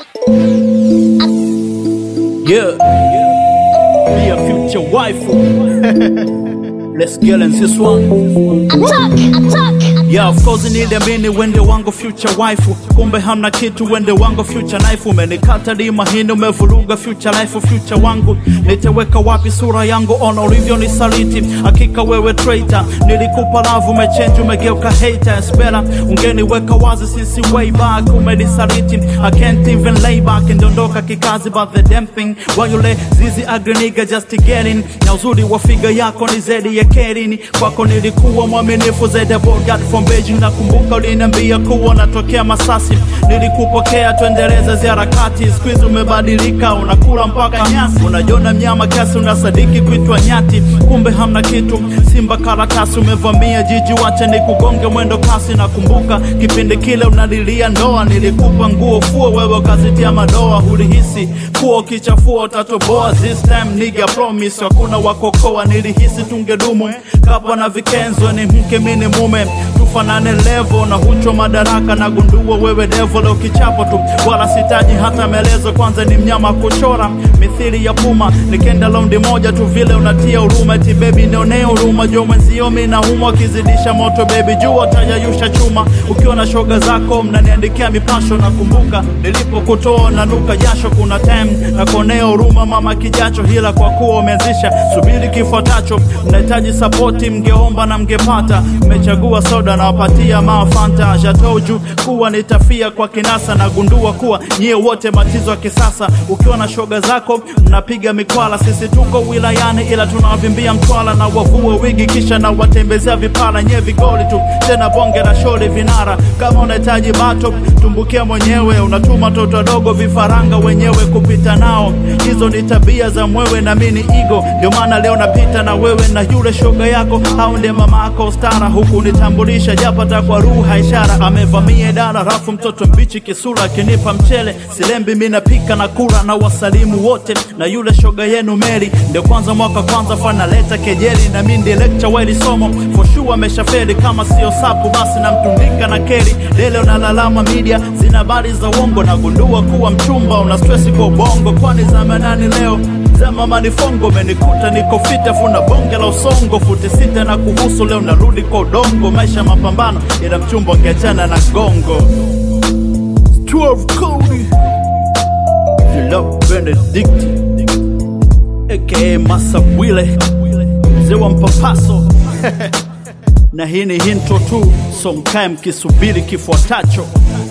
Yeah, be a future wife. Let's get in this one. Attack! Attack! Yeah, of course niliamini wende wangu future wife, kumbe hamna kitu wende wangu future knife. Umenikata di mahindi, umevuruga future life, future wangu nitaweka wapi sura yangu? Ona ulivyo nisaliti, hakika wewe traitor. Nilikupa love, umechange, umegeuka hater. Espera ungeniweka wazi, sisi way back, umenisaliti. I can't even lay back, ndondoka kikazi, but the damn thing why you let zizi agri nigga just to get in. Na uzuri wa figa yako ni zaidi ya kerini, kwako nilikuwa mwaminifu zaidi ya Bogart from Beijing. Nakumbuka uliniambia kuwa natokea Masasi, nilikupokea tuendeleze ziharakati. Siku hizi umebadilika, unakula mpaka nyasi, unajiona mnyama kiasi, unasadiki kuitwa nyati, kumbe hamna kitu. Simba karatasi, umevamia jiji, wacha ni kugonge mwendo kasi. Nakumbuka kipindi kile unalilia ndoa, nilikupa nguo fuo, wewe ukazitia madoa. Hulihisi kuwa ukichafua utatoboa. This time nigga promise, hakuna wakokoa. Nilihisi tungedumu kapa na vikenzo, ni mke mini mume tufanane levo na hucho madaraka na gundua wewe devo leo kichapo tu, wala sitaji hata maelezo. Kwanza ni mnyama kuchora mithili ya puma, nikenda laundi moja tu vile unatia huruma. Eti baby nionee huruma, jo mwenzio mimi naumwa, akizidisha moto baby jua tayayusha chuma. Ukiwa na shoga zako mnaniandikia mipasho, nakumbuka nilipokutoa nanuka jasho. Kuna time na kuonea huruma mama kijacho, hila kwa kuwa umeanzisha subiri kifuatacho. Mnahitaji sapoti, mngeomba na mngepata. Mmechagua soda na wapatia mafanta jatoju kuwa nitafia kwa kinasa, na gundua kuwa nyie wote matizo ya kisasa. Ukiwa na shoga zako mnapiga mikwala, sisi tuko wilayani ila tunawavimbia mtwala na wavue wigi kisha na watembezea vipala. Nyie vigoli tu tena bonge la shori vinara. Kama unahitaji bato tumbukia mwenyewe, unatuma toto wadogo vifaranga wenyewe kupita nao. Hizo ni tabia za mwewe na mini igo, ndio maana leo napita na wewe na yule shoga yako au ndiye mama yako stara, huku nitambulisha japata kwa ruha ishara. Amevamia idara rafu, mtoto mbichi kisura, akinipa mchele silembi, mi napika na kula na wasalimu wote na yule shoga yenu Meri, ndio kwanza mwaka kwanza fanaleta kejeli, na mi ndiye lecture weli somo for sure ameshafeli. Kama sio sapu basi namtundika na keri lele, unalalama media zina habari za uongo, nagundua kuwa mchumba una stress kwa ubongo, kwani zama nani leo Zama manifongo menikuta niko fita funa bonge la usongo futi sita na kuhusu leo narudi kwa udongo maisha mapambano ila mchumba ngeachana na gongo 12 Cody Philip Benedict aka Masa Bwile mzee wa mpapaso na hii ni hinto tu so mkae mkisubiri kifuatacho